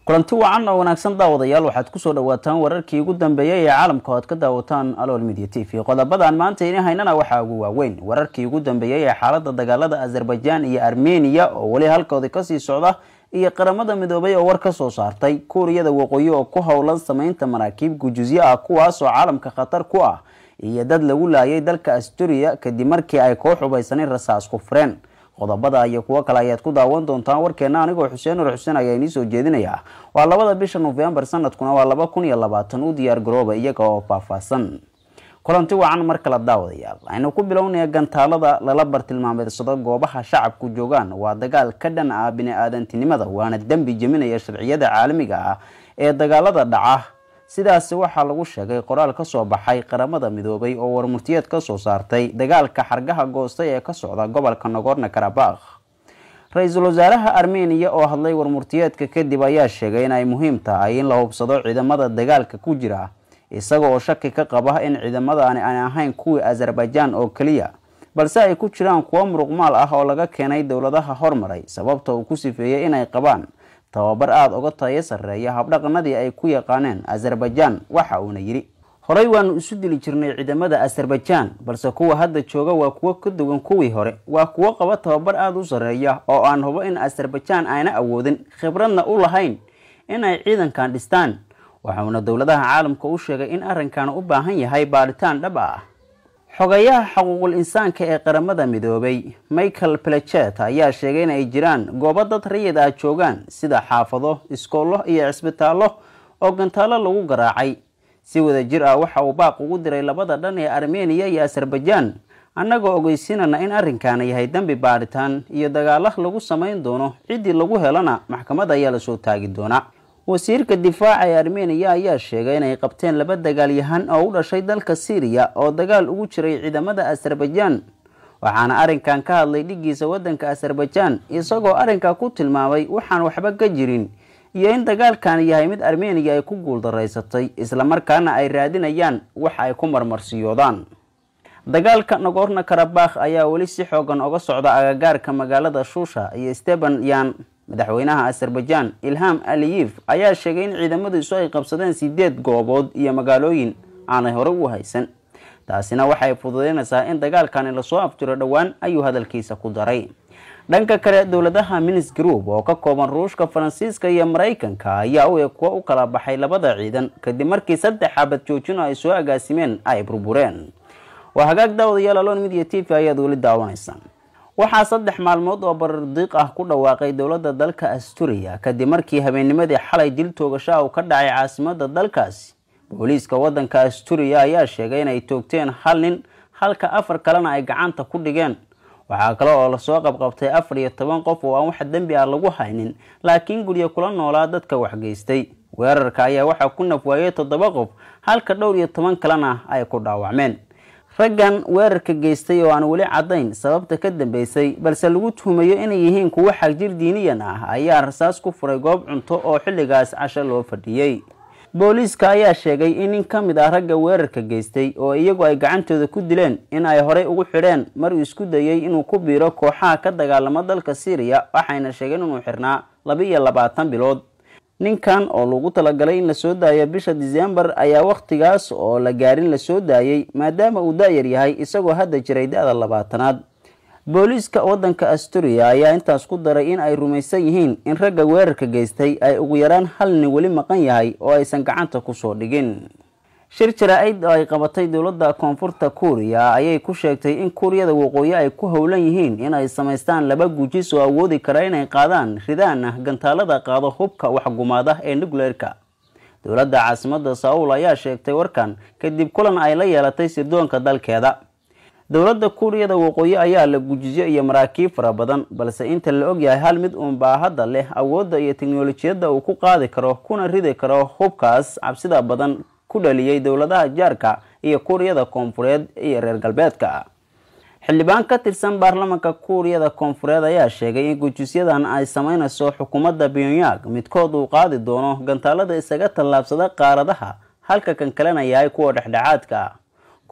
kulanti wacan oo wanaagsan daawadayaal waxaad kusoo dhawaataan wararkii ugu dambeeyay ee caalamka o aad ka daawataan alool media t v qodobadan maanta ini haynana waxaa ugu waaweyn wararkii ugu dambeeyey ee xaalada dagaalada azerbaijan iyo armeniya oo weli halkoodii kasii socda iyo qaramada midoobay oo war ka soo saartay kuuriyada waqooyi oo ku howlan sameynta maraakiib gujusyo ah kuwaasoo caalamka khatar ku ah iyo dad lagu laayay dalka asturiya kadib markii ay koo xubaysanay rasaas ku fureen qodobada iyo kuwo kale ayaad ku daawan doontaan warkeena anigoo xuseen nur xuseen ayaa inii soo jeedinaya waa labada bisha nofembar sanadkuna waa laba kun iyo labaatan u diyaar garooba iyaga oo faahfaahsan kulanti wacan mar kale daawadayaal aynu ku bilownaya gantaalada lala bartilmaameedsado goobaha shacabku joogaan waa dagaal ka dhan ah bini-aadantinimada waana dembi jeminaya sharciyada caalamiga ah ee dagaalada dhaca sidaasi waxaa lagu sheegay qoraal ka soo baxay qaramada midoobay oo warmurtiyeed ka soo saartay dagaalka xargaha goostay ee ka socda gobolka nogorno karabakh ra-iisul wasaaraha armeniya oo hadlay warmurtiyeedka kadib ayaa sheegay in ay muhiim tahay in la hubsado ciidamada dagaalka ku jira isaga oo shaki ka qaba in ciidamadaani aan ahayn kuwii azerbaijan oo keliya balse ay ku jiraan kuwo muruqmaal ah oo laga keenay dowladaha hormaray sababta uu ku sifeeyey inay qabaan tababar aada uga tayo sarreeya habdhaqanadii ay ku yaqaaneen azerbaijan waxa uuna yidhi horey waanu isu dili jirnay ciidamada azerbaijan balse kuwa hadda jooga waa kuwo ka duwan kuwii hore waa kuwo qaba tababar aada u sarreeya oo aan hubo in azerbaijan ayna awoodin khibradna u lahayn inay ciidankan dhistaan waxauna dowladaha caalamka u sheegay in arrinkan u baahan yahay baadhitaan dhab ah xogayaha xuquuqul insaanka ee qaramada midoobay michael plechet ayaa sheegay in ay jiraan goobo dad rayid ah joogaan sida xaafado iskoollo iyo cisbitaallo oo gantaalo lagu garaacay si wada jir ah waxa uu baaq ugu diray labada dhan ee armeniya iyo azerbaijan annagoo ogeysiinana in arrinkaana yahay dembi baadhitaan iyo dagaalo lagu samayn doono ciddii lagu helana maxkamad ayaa lasoo taagi doonaa wasiirka difaaca ee armeniya ayaa sheegay inay qabteen laba dagaalyahan oo u dhashay dalka syriya oo dagaal ugu jiray ciidamada azerbaijan waxaana arrinkan ka hadlay dhigiisa waddanka azerbaijan isagoo arrinka ku tilmaamay waxaan waxba ka jirin iyo in dagaalkan yahay mid armeniya ay ku guuldaraysatay islamarkaana ay raadinayaan wax ay ku marmarsiyoodaan dagaalka nogorno karabakh ayaa weli si xoogan oga socda agagaarka magaalada shusha iyo steban yan madaxweynaha azerbaijan ilham aliyif ayaa sheegay in ciidamadiisu ay qabsadeen sideed goobood iyo magaalooyin aanay hore u haysan taasina waxay fududeynaysaa in dagaalkani lasoo afjiro dhowaan ayuu hadalkiisa ku daray dhanka kale dowladaha minis group oo ka kooban ruushka faransiiska iyo maraykanka ayaa u eg kuwa u kala baxay labada ciidan kadib markii saddex xabad joojino ay soo agaasimeen ay burbureen waa hagaag daawadayaal alon midia t v ayaad weli daawanaysaan waxaa saddex maalmood oo barardiiq ah ku dhawaaqay dowladda dalka asturiya kadib markii habeennimadii xalay dil toogasha uu ka dhacay caasimada dalkaasi booliiska waddanka asturiya ayaa sheegay inay toogteen hal nin halka afar kalena ay gacanta ku dhigeen waxaa kale oo lasoo qabqabtay afar iyo toban qof oo aan wax dembi ah lagu haynin laakiin guryo kula noolaa dadka waxgeystay weerarka ayaa waxaa ku nafwaayay toddoba qof halka dhowr iyo toban kalena ay ku dhaawacmeen raggan weerarka geystay oo aan weli caddayn sababta ka dambeysay balse lagu tuhumayo inay yihiin kuwo xagjir diiniyan ah ayaa rasaas ku furay goob cunto oo xilligaas casho loo fadhiyey booliiska ayaa sheegay in nin ka mid ah ragga weerarka geystay oo iyagu ay gacantooda ku dileen in ay horey ugu xidheen mar uu isku dayey inuu ku biiro kooxaha ka dagaalamo dalka syriya waxayna sheegeen inuu xirnaa laba iyo labaatan bilood ninkan oo lagu talagalay in lasoo daayo bisha disembar ayaa wakhtigaas oo la gaarin lasoo daayey maadaama uu da-yar yahay isagoo hadda jiray da-da labaatanaad booliiska waddanka asturiya ayaa intaas ku daray in ay rumaysan yihiin in ragga weerarka geystay ay ugu yaraan hal nin weli maqan yahay oo aysan gacanta kusoo dhigin shir jaraa-id oo ay qabatay dowladda koonfurta kuuriya ayay ku sheegtay in kuuriyada waqooyi ay ku howlan yihiin inay samaystaan laba gujis oo awoodi kara inay qaadaan ridaana gantaalada qaado hubka waxgumaada ee nucleerka dowladda caasimada saul ayaa sheegtay warkan kadib kulan ay la yeelatay sirdoonka dalkeeda dowladda kuuriyada waqooyi ayaa la gujisyo iyo maraakiib fara badan balse inta la ogyahay hal mid uunbaa hadda leh awoodda iyo teknolojiyadda uu ku qaadi karo kuna ridi karo hubkaas cabsida badan ku dhaliyey dowladaha jaarka iyo kuuriyada koonfureed iyo reer galbeedka xildhibaan ka tirsan baarlamanka kuuriyada koonfureed ayaa sheegay in gujisyadan ay sameynayso xukuumadda pyongyang midkood uu qaadi doono gantaalada isaga tallaabsada qaaradaha halka kan kalena yahay kuwa dhexdhexaadka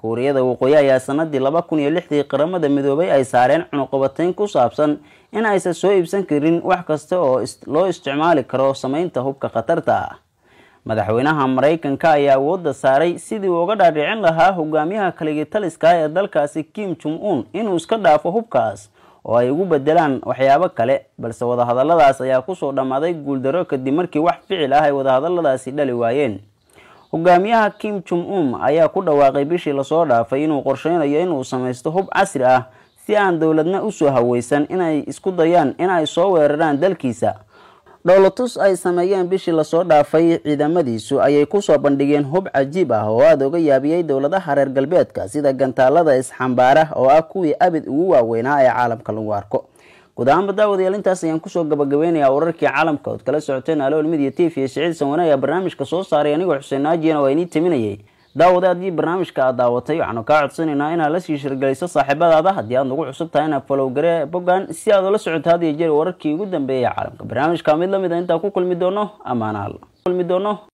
kuuriyada waqooyi ayaa sanadii laba kun iyo lixdii qaramada midoobay ay saareen cunuqabatayn ku saabsan in aysan soo iibsan karin wax kasta oo loo isticmaali karo sameynta hubka khatarta ah madaxweynaha maraykanka ayaa awoodda saaray sidii uu uga dhaadhicin lahaa hogaamiyaha kaligitaliska ee dalkaasi kim jong un inuu iska dhaafo hubkaas oo ay ugu bedelaan waxyaabo kale balse wadahadaladaas ayaa kusoo dhammaaday guuldaro kadib markii wax ficil ah ay wadahadaladaasi dhali waayeen hogaamiyaha kim jong un ayaa ku dhawaaqay bishii lasoo dhaafay inuu qorsheynayo inuu samaysto hub casri ah si aan dowladna usoo haweysan inay isku dayaan in ay soo weeraraan dalkiisa dhowlatus ay sameeyeen bishii lasoo dhaafay ciidamadiisu ayay kusoo bandhigeen hub cajiib ah oo aada uga yaabiyey dowladaha reer galbeedka sida gantaalada isxambaara oo ah kuwii abid ugu waaweynaa ee caalamka lagu arko guud ahaanba daawadayaal intaas ayaan kusoo gabagabeynayaa wararkii caalamka ood kala socoteen alool midiya t v siciid sanwane ayaa barnaamijka soo saaray anigoo xuseen naajiyana waa inii taminayay daawada haddii barnaamijka aad daawatay waxaanu kaa codsanaynaa inaad la sii shirgeliso saaxiibadaada haddii aad nagu cusub tahay inaad falowgare boggan si aad ula socoto had iyo jeer wararkii ugu dambeeyay caalamka barnaamijka mid lamid a intaan ku kulmi doono amaanaal kulmi doono